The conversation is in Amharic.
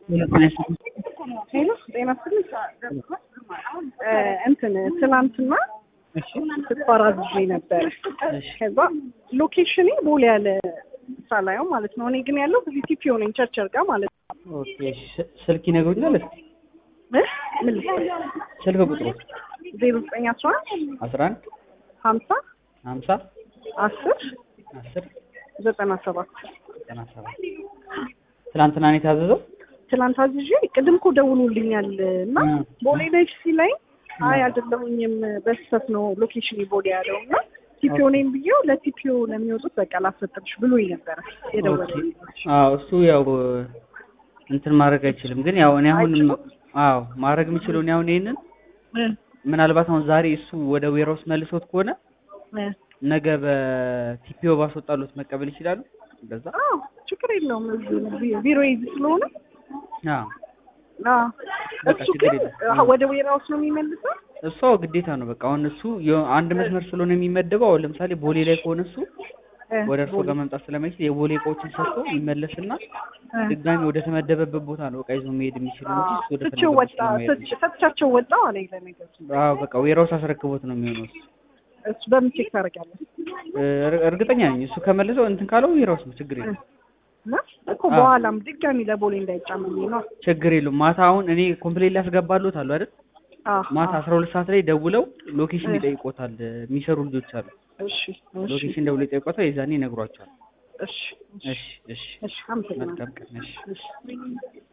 ሄሎ ጤና ይስጥልኝ። እንትን ትናንትና ስኳር አዝዤ ነበረ። ከዛ ሎኬሽኔ ቦሌ ያለ ሳላየው ማለት ነው። እኔ ግን ያለው እዚህ ቲፒኦ ነኝ ቸርቸር ጋር ማለት ነው። ኦኬ ስልክ ይነግሩኛል። እስኪ እ ምን ልበል? ስልክ ቁጥሩ ዜሮ ዘጠኝ አስራ አንድ አስራ አንድ ሀምሳ ሀምሳ አስር አስር ዘጠና ሰባት ዘጠና ሰባት ትናንትና ነው የታዘዘው። ትናንት አዝዤ ቅድም እኮ ደውሎልኛል እና እ ቦሌ ነች ሲለኝ አይ አይደለሁኝም በስህተት ነው ሎኬሽን ቦሌ ያለው እና ቲፒኦ ነኝ ብዬው ለቲፒኦ ለሚወጡት በቃ ላሰጥልሽ ብሎኝ ነበረ የደወለልኝ። አዎ እሱ ያው እንትን ማድረግ አይችልም። ግን ያው እኔ አሁን አዎ ማድረግ የምችለው እኔ አሁን ይሄንን እ ምናልባት አሁን ዛሬ እሱ ወደ ዌራውስ መልሶት ከሆነ እ ነገ በቲፒኦ ባስወጣሉት መቀበል ይችላሉ። እንደዛ አዎ ችግር የለውም እዚህ ቢሮ ይዝ ስለሆነ አዎ አዎ በቃ እሱ ችግር ግን የለም። አዎ፣ ወደ ዌራውስ ነው የሚመልሰው እሷ ግዴታ ነው በቃ አሁን እሱ የ- አንድ መስመር ስለሆነ የሚመደበው አሁን ለምሳሌ ቦሌ ላይ ከሆነ እሱ እ ወደ እርሶ ጋር መምጣት ስለማይችል የቦሌ እቃዎችን ሰጥቶ ይመለስና እ ድጋሚ ወደ ተመደበበት ቦታ ነው እቃ ይዞ መሄድ የሚችለው እንጂ እሱ ወደ ትቼው ፈለገበት ወጣ ነው መሄድ ሰጥ- ሰጥቻቸው ወጣው አለኝ ለነገሩ አዎ በቃ ዌራውስ አስረክቦት ነው የሚሆነው እሱ። እሱ በምን ቼክ ታደርጋለህ እር- እርግጠኛ ነኝ እሱ ከመለሰው እንትን ካለው ዌራውስ ነው ችግር የለም እና እኮ በኋላም ድጋሚ ለቦሌ እንዳይጫምልኝ ነው ችግር የለውም ማታ አሁን እኔ ኮምፕሌን ሊያስገባሉት አሉ አይደል አዎ ማታ አስራ ሁለት ሰዓት ላይ ደውለው ሎኬሽን እ። ይጠይቆታል የሚሰሩ ልጆች አሉ እሺ እሺ ሎኬሽን ደውለው ይጠይቆታል የዛኔ ይነግሯቸዋል እሺ እሺ እሺ እሺ አመሰግናለሁ መልካም ቀን እሺ እሺ